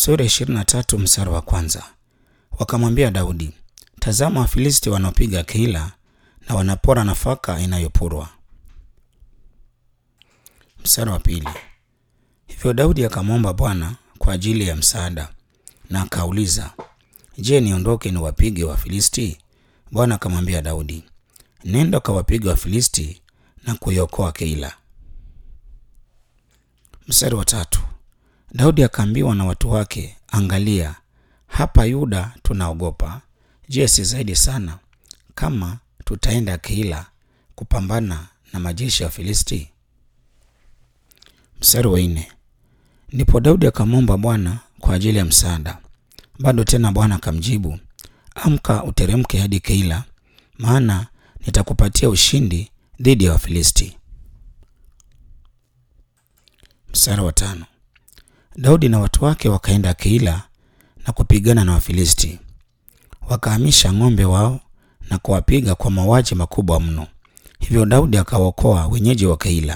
Sura 23 mstari wa kwanza. Wakamwambia Daudi, tazama Wafilisti wanaopiga Keila na wanapora nafaka inayopurwa. Mstari wa pili. Hivyo Daudi akamwomba Bwana kwa ajili ya msaada na akauliza, je, niondoke niwapige Wafilisti? Bwana akamwambia Daudi, nenda ukawapiga Wafilisti na kuiokoa Keila. Mstari wa tatu. Daudi akaambiwa na watu wake, angalia, hapa Yuda tunaogopa. Je, si zaidi sana kama tutaenda Keila kupambana na majeshi ya Filisti? Mstari wa nne. Ndipo Daudi akamwomba Bwana kwa ajili ya msaada. Bado tena Bwana akamjibu, amka uteremke hadi Keila, maana nitakupatia ushindi dhidi ya Wafilisti. Mstari wa tano. Daudi na watu wake wakaenda Keila na kupigana na Wafilisti, wakahamisha ng'ombe wao na kuwapiga kwa mauaji makubwa mno. Hivyo Daudi akawaokoa wenyeji wa Keila.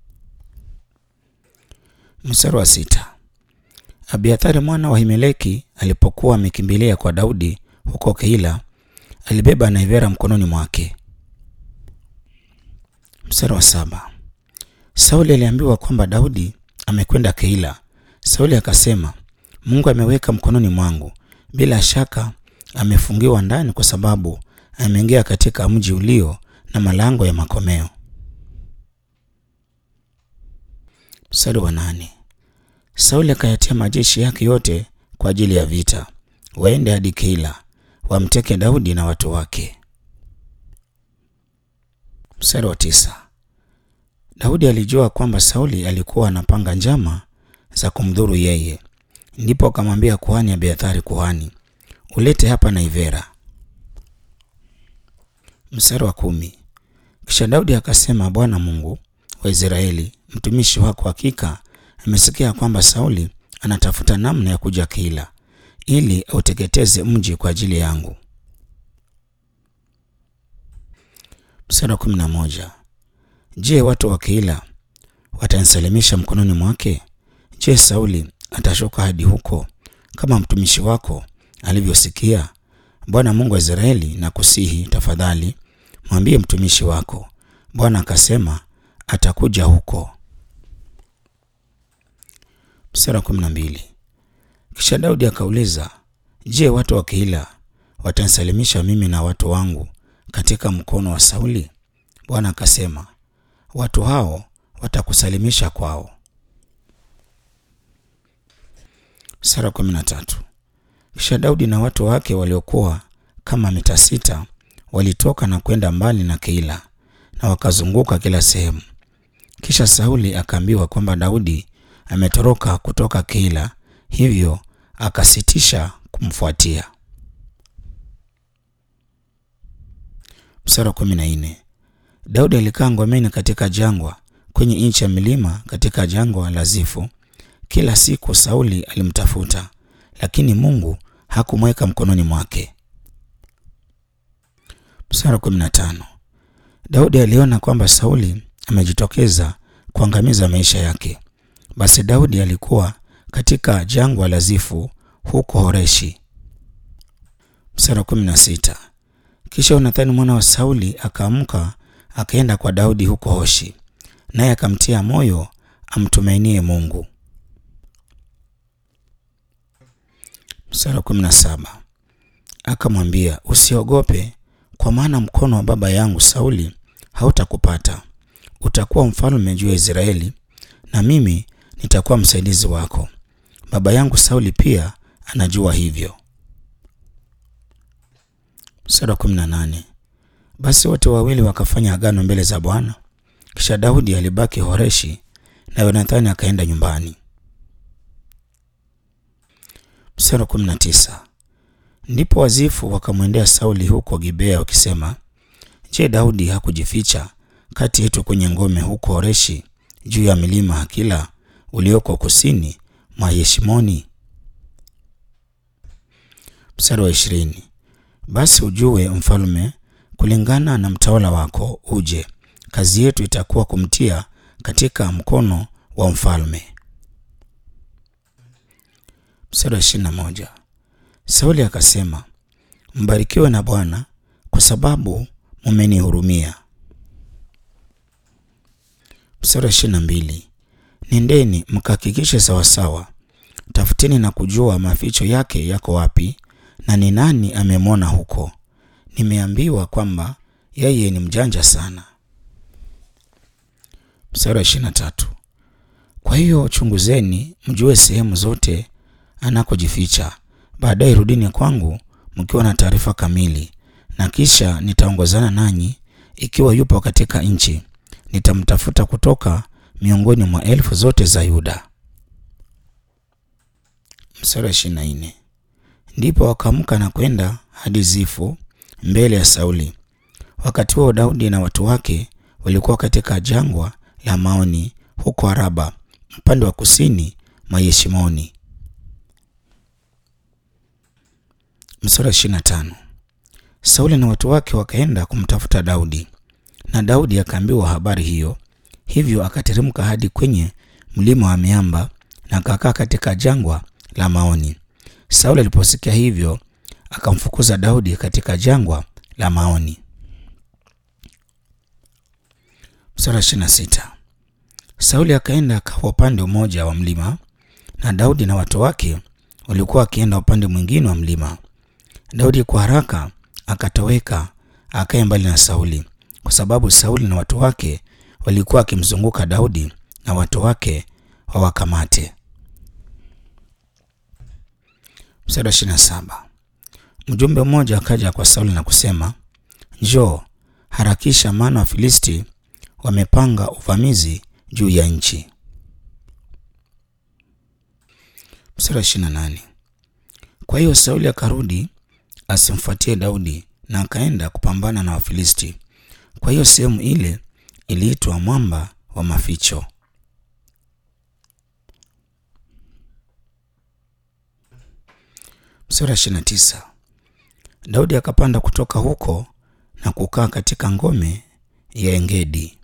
Mstari wa sita. Abiathari mwana wa Himeleki alipokuwa amekimbilia kwa Daudi huko Keila, alibeba naivera mkononi mwake. Mstari wa saba. Sauli aliambiwa kwamba Daudi amekwenda Keila. Sauli akasema, Mungu ameweka mkononi mwangu, bila shaka amefungiwa ndani, kwa sababu ameingia katika mji ulio na malango ya makomeo. Mstari wa nane. Sauli akayatia majeshi yake yote kwa ajili ya vita, waende hadi Keila wamteke Daudi na watu wake. Mstari wa tisa. Daudi alijua kwamba Sauli alikuwa anapanga njama za kumdhuru yeye, ndipo akamwambia kuhani Abiathari kuhani, ulete hapa naivera. Mstari wa kumi. Kisha Daudi akasema, Bwana Mungu wa Israeli, mtumishi wako hakika amesikia kwamba Sauli anatafuta namna ya kuja Keila ili auteketeze mji kwa ajili yangu. Mstari wa kumi na moja. Je, watu wa Keila watanisalimisha mkononi mwake? Je, Sauli atashuka hadi huko kama mtumishi wako alivyosikia? Bwana Mungu wa Israeli, na kusihi tafadhali, mwambie mtumishi wako. Bwana akasema atakuja huko. Mstari wa kumi na mbili. Kisha Daudi akauliza, je, watu wa Keila watanisalimisha mimi na watu wangu katika mkono wa Sauli? Bwana akasema, watu hao watakusalimisha kwao. Mstari wa kumi na tatu. Kisha Daudi na watu wake waliokuwa kama mita sita walitoka na kwenda mbali na Keila na wakazunguka kila sehemu. Kisha Sauli akaambiwa kwamba Daudi ametoroka kutoka Keila, hivyo akasitisha kumfuatia. Mstari wa kumi na nne. Daudi alikaa ngomeni katika jangwa kwenye nchi ya milima katika jangwa la Zifu. Kila siku Sauli alimtafuta, lakini Mungu hakumweka mkononi mwake. Mstari wa kumi na tano. Daudi aliona kwamba Sauli amejitokeza kuangamiza maisha yake. Basi Daudi alikuwa katika jangwa la Zifu huko Horeshi. Mstari wa kumi na sita. Kisha Yonathani mwana wa Sauli akaamka akaenda kwa Daudi huko Hoshi, naye akamtia moyo amtumainie Mungu. Mstari wa kumi na saba. Akamwambia, usiogope, kwa maana mkono wa baba yangu Sauli hautakupata. Utakuwa mfalme juu ya Israeli, na mimi nitakuwa msaidizi wako. Baba yangu Sauli pia anajua hivyo. Mstari wa kumi na nane. Basi wote wawili wakafanya agano mbele za Bwana. Kisha Daudi alibaki Horeshi na Yonathani akaenda nyumbani. Mstari wa kumi na tisa. Ndipo Wazifu wakamwendea Sauli huko Gibea wakisema, Je, Daudi hakujificha kati yetu kwenye ngome huko Horeshi juu ya milima Hakila ulioko kusini mwa Yeshimoni? Mstari wa ishirini. Basi ujue mfalme kulingana na mtawala wako uje, kazi yetu itakuwa kumtia katika mkono wa mfalme. Mstari wa ishirini na moja. Sauli akasema, mbarikiwe na Bwana kwa sababu mumenihurumia. Mstari wa ishirini na mbili. Nendeni mkahakikishe sawasawa, tafuteni na kujua maficho yake yako wapi, na ni nani amemwona huko. Nimeambiwa kwamba yeye ni mjanja sana. Mstari wa ishirini na tatu. Kwa hiyo chunguzeni mjue sehemu zote anakojificha, baadaye rudini kwangu mkiwa na taarifa kamili, na kisha nitaongozana nanyi. Ikiwa yupo katika nchi, nitamtafuta kutoka miongoni mwa elfu zote za Yuda. Mstari wa ishirini na nne. Ndipo wakaamka na kwenda hadi Zifu mbele ya Sauli. Wakati huo Daudi na watu wake walikuwa katika jangwa la Maoni huko Araba upande wa kusini mwa Yeshimoni. Mstari wa ishirini na tano. Sauli na watu wake wakaenda kumtafuta Daudi, na Daudi akaambiwa habari hiyo, hivyo akateremka hadi kwenye mlima wa miamba na akakaa katika jangwa la Maoni. Sauli aliposikia hivyo, akamfukuza Daudi katika jangwa la Maoni. Mstari wa ishirini na sita. Sauli akaenda akawa upande mmoja wa mlima na Daudi na watu wake walikuwa wakienda upande mwingine wa mlima. Daudi kwa haraka akatoweka akae mbali na Sauli, kwa sababu Sauli na watu wake walikuwa wakimzunguka Daudi na watu wake wawakamate. Mstari wa ishirini na saba. Mjumbe mmoja akaja kwa Sauli na kusema, njoo harakisha, maana Wafilisti wamepanga uvamizi juu ya nchi. Mstari wa ishirini na nane. Kwa hiyo Sauli akarudi asimfuatie Daudi na akaenda kupambana na Wafilisti. Kwa hiyo sehemu ile iliitwa mwamba wa maficho. Mstari wa ishirini na tisa. Daudi akapanda kutoka huko na kukaa katika ngome ya Engedi.